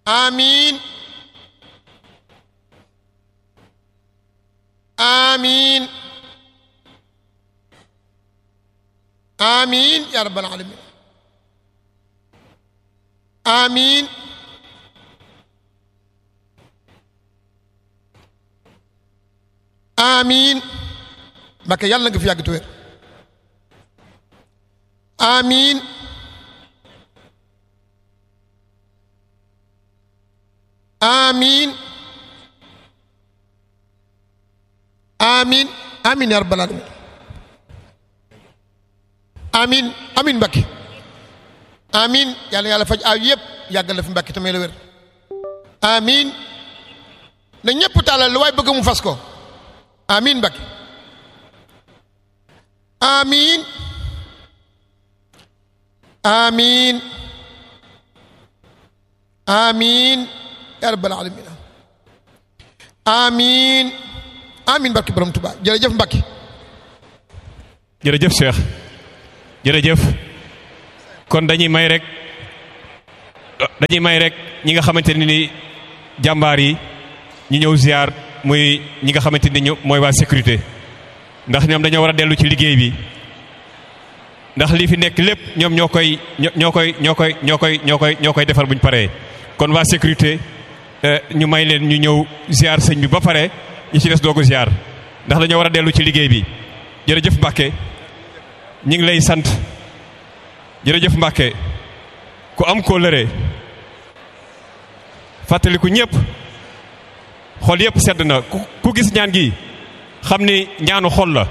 amiin amiin amiin yaa rabbal alamin amiin amiin Mbakke yàlla nga fi yàgg te wér amiin amiin amiin amiin yaa rabbal alamin amiin amiin Mbakke amiin yàlla yàlla faj aw yëpp yàggal la fi Mbakke tamit la wér amiin na ñëpp tàllal lu waay bëgg mu fas ko amiin Mbakke amiin amiin amiin yaa rabbal alamin amiin amiin Mbakke borom Tuubaa jërëjëf Mbakke jërëjëf Cheikh jërëjëf kon dañuy may rek dañuy may rek ñi nga xamante ne ni jàmbaar yi ñu ñëw ziar muy ñi nga xamante ni ñu mooy waa sécurité ndax ñoom dañoo war a dellu ci liggéey bi ndax li fi nekk lépp ñoom ñoo koy ñoo koy ñoo koy ñoo koy ñoo koy ñoo koy defar bu ñu paree kon waa sécurité ñu may leen ñu ñëw ziar sëñ bi ba pare ñi ci des doogu ziar ndax dañoo war a dellu ci liggéey bi jërëjëf Mbàkke ñu ngi lay sant jërëjëf Mbàkke ku am kóllëre fàttaliku ñëpp xol yëpp sedd na ku ku gis ñaan gi xam ni ñaanu xol la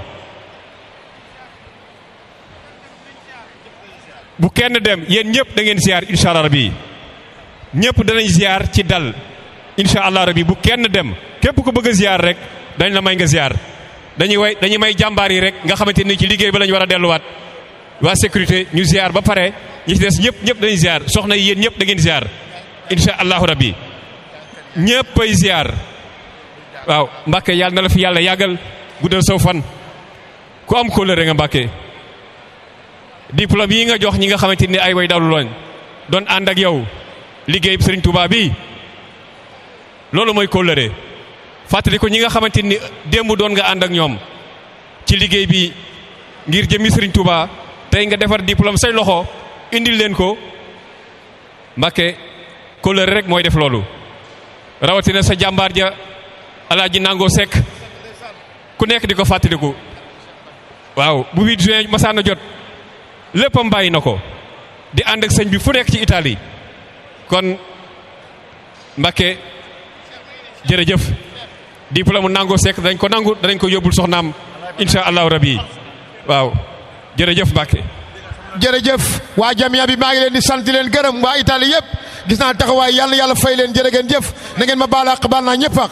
bu kenn dem yéen ñëpp da ngeen ziar incha allah rabi ñëpp danañ ziar ci dal incha allah rabi bu kenn dem képp ku bëgg a ziar rek dañ la may nga ziar dañuy way dañuy may jàmbaar yi rek nga xamante ni ci liggéey ba lañ war a delluwaat waa sécurité ñu ziar ba pare ñi ci des ñëpp ñëpp dañuy ziar soxna yi yéen ñëpp da ngeen ziar incha allahu rabi ñëpp ay ziar waaw Mbàkke yàlla na la fi yàlla yàggal guddal saw fan ku am kóllëre nga Mbàkke diplôme yi nga jox ñi nga xamante ni ay way dawlu lañ doon ànd ak yow liggéey Sëriñ Tuubaa bi loolu mooy kóllëre fàttali ko ñi nga xamante ni démb doon nga ànd ak ñoom ci liggéey bi ngir jëmi Sëriñ Tuubaa tey nga defar diplôme say loxo indil leen ko Mbàkke kóllëre rek mooy def loolu rawatina sa jàmbaar ja alaaji nangoo sekk ku nekk di ko fàttaliku waaw bu 8 juin masaana jot léppam bàyyi na ko di ànd ak sëñ bi fu nekk ci Italie kon Mbàkke jërëjëf diplôme nangoo sekk dañ ko nangu danañ ko yóbbul soxnaam insha allahu rabi waaw jërëjëf Mbàkke jërëjëf waa jamia bi maa ngi leen di sant leen gërëm waa Italie yëpp gis naa taxawaay yàlla yàlla fay leen jërë ngeen jëf na ngeen ma baal àq baal naa ñëpp àq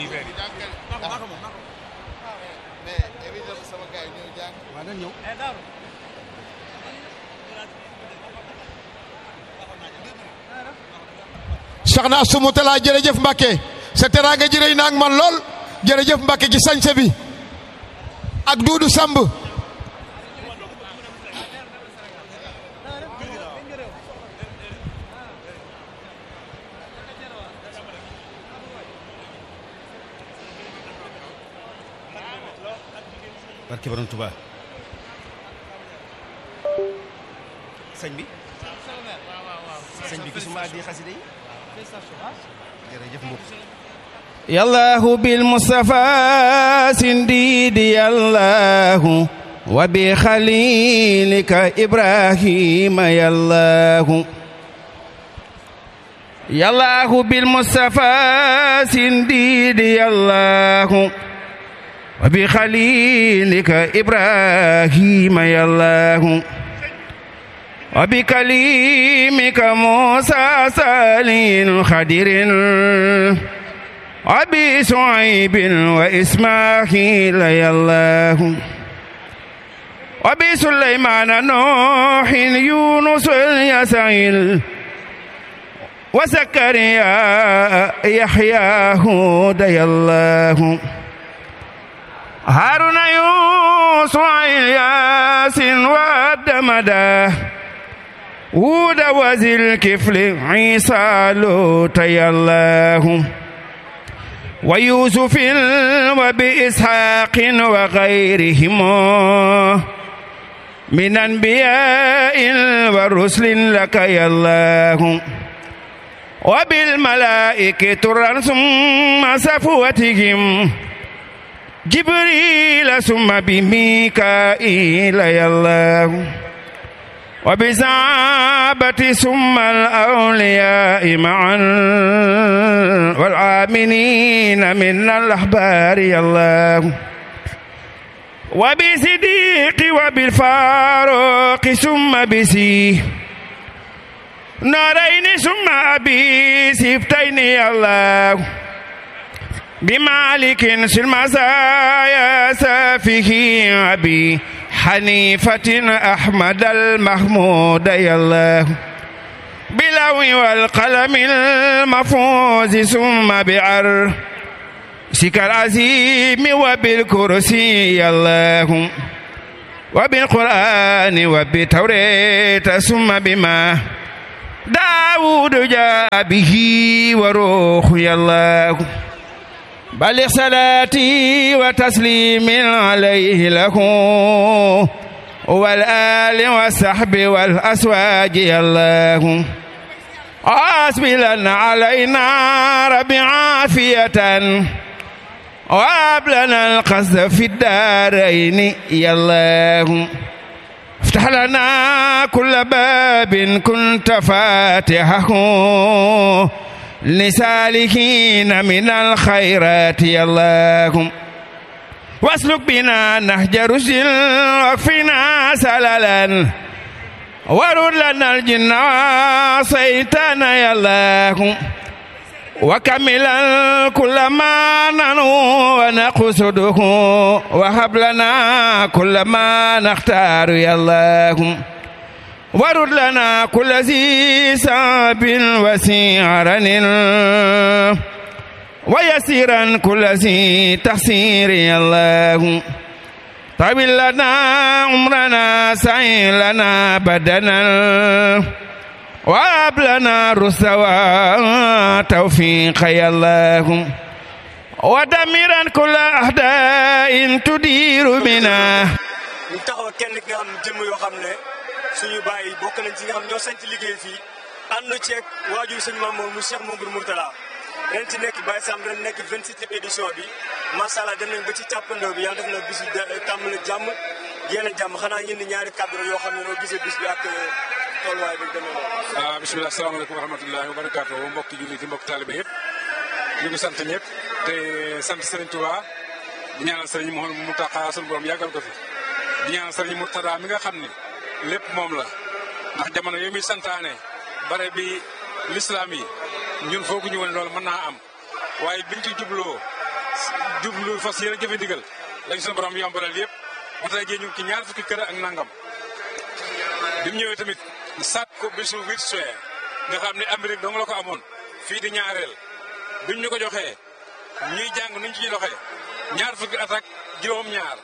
soxna Astou Talla jërëjëf Mbacke sa teraanga ji rëy na ak man lool jërëjëf Mbacke ci sañse bi ak Duudu Samb barke borom Tuubaa sëñ bi sëñ bi gisuma addi xasida yi jërëjëf mbokk yallahu bil mustafa sindidi yallahu wa bi khalilika ibrahima yallahu yallahu bil mustafa sindidi yallahu wa bi khalilika ibrahima yallahu wa bi kalimika musa salin khadirin وابي شعيب واسماعيل يا الله وابي سليمان نوح يونس يسعيل وزكريا يحيى هود يا الله هارون يوسف ياسين ودمدا وود وزي الكفل عيسى لوط يا الله ويوسف وبإسحاق وغيرهم من أنبياء ورسل لك يا الله وبالملائكة ثم صفوتهم جبريل ثم بميكائيل يا الله وبزعابة ثم الأولياء معا والآمنين من الأحبار يا الله وبصديق وبالفاروق ثم بسي نارين ثم أبي سبتين يا الله بمالك في المزايا سافه أبي حنيفة أحمد المحمود يا الله بلو والقلم المفوز ثم بعر سك العزيم وبالكرسي يا الله وبالقرآن وبالتوريت ثم بما داود جاء به وروح يا الله بلغ صلاتي وتسليم عليه له والآل والصحب والأسواج يا الله أسبلا علينا رب عافية وهب لنا القصد في الدارين يا الله افتح لنا كل باب كنت فاتحه لسالكين من الخيرات يا الله واسلك بنا نهج رشد واكفنا سللا ورد لنا الجن وصيتان يا الله وكملا كل ما ننو ونقصده وهب لنا كل ما نختار يا الله ورد لنا كل ذي ساب وسيعرن ويسيرا كل ذي تحسير يا الله طويل لنا عمرنا سعي لنا بدنا وهب لنا رسوى توفيق يا الله ودمرا كل أهداء تدير بنا ñu taxaw kenn ki nga xam ne jëmm yoo xam ne suñu bàyyi bokk nañ ci nga xam ñoo sant liggéey fii ànd ceeg waajur suñu maam moom mu Cheikh Mamadou Mourtala ren ci nekk Baye Sam ren nekk 27e édition bi macha allah dem nañ ba ci càppandoo bi yàlla def na bis bi tàmbali jàmm yéen a jàmm xanaa ngeen di ñaari kàddu yoo xam ne noo gisee bis bi ak tolluwaay bi demee noonu. ah bisimilah salaamaaleykum wa rahmatullahi wa barakaatu mbokki jullit yi mbokki taalibe yëpp ñu ngi sant ñëpp te sant Serigne Touba di ñaanal Serigne Mouhamadou Mountakha sunu borom yàggal ko fi di ñaanal Serigne Mourtada mi nga xam ne lépp moom la ndax jamono yooyu muy santaane bare bi lislaam yi ñun fooguñu woon loolu mën naa am waaye biñ ci jubloo jublu fas yéen a jëfe ndigal lañ sunu borom yombalal yëpp ba tey jii ñu ngi ci ñaar fukki kër ak nangam bi mu ñëwee tamit sàkk ko bisu huit juin nga xam ne Amérique dong la ko amoon fii di ñaareel biñ ñu ko joxee ñuy jàng nuñ ci doxee ñaar fukki at ak juróom-ñaar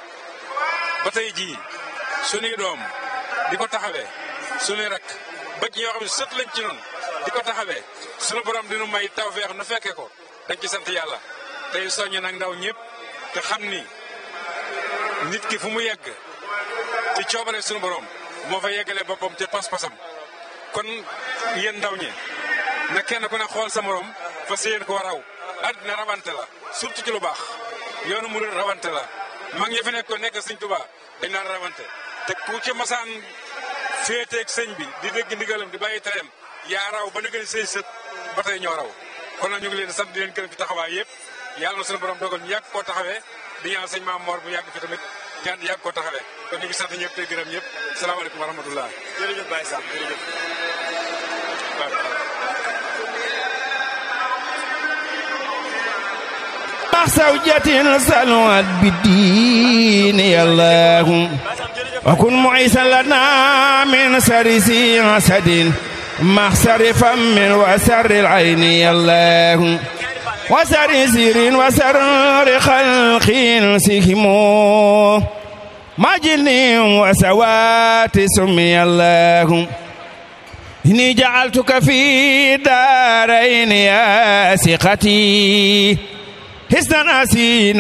ba tey jii sunuy doom di ko taxawee sunuy rak ba ci ñoo xam ne sët lañ ci noonu di ko taxawee sunu borom dinu may tawfeex nu fekkee ko dañ ci sant yàlla tey soññ nag ndaw ñëpp te xam ni nit ki fu mu yegg ci coobare sunu borom moo fa yeggalee boppam te pas-pasam kon yéen ndaw ñi na kenn ku ne xool sa morom fa séen ko raw àddina rawante la surtout ci lu baax yoonu mu rawante la mag ñi fi nekk ko nekk sëñ Tuubaa dañ naan rawante te ku ci masaan féeteeg sëñ bi di dégg ndigalam di bàyyi tereem yaa raw ba na gën sëñ sët ba tey ñoo raw kon nag ñu ngi leen sant di leen gërëm ci taxawaay yëpp yàlla na suñu borom dogal ñu yàgg koo taxawee di ñaan sëñ Maam Mor bu yàgg fi tamit ñaan yàgg koo taxawee kon ñu ngi sant ñëpp tey gërëm ñëpp salaamaaleykum wa rahmatullah jërëjëf Baye Sam jërëjëf. زوجة سلوت بالدين يا الله وكن معيسا لنا من سر حسد محسر فم وسر العين يا الله وسر سير وسر خلق سهم مجن وسوات سمي الله إني جعلتك في دارين يا ثقتي حسنا أسينا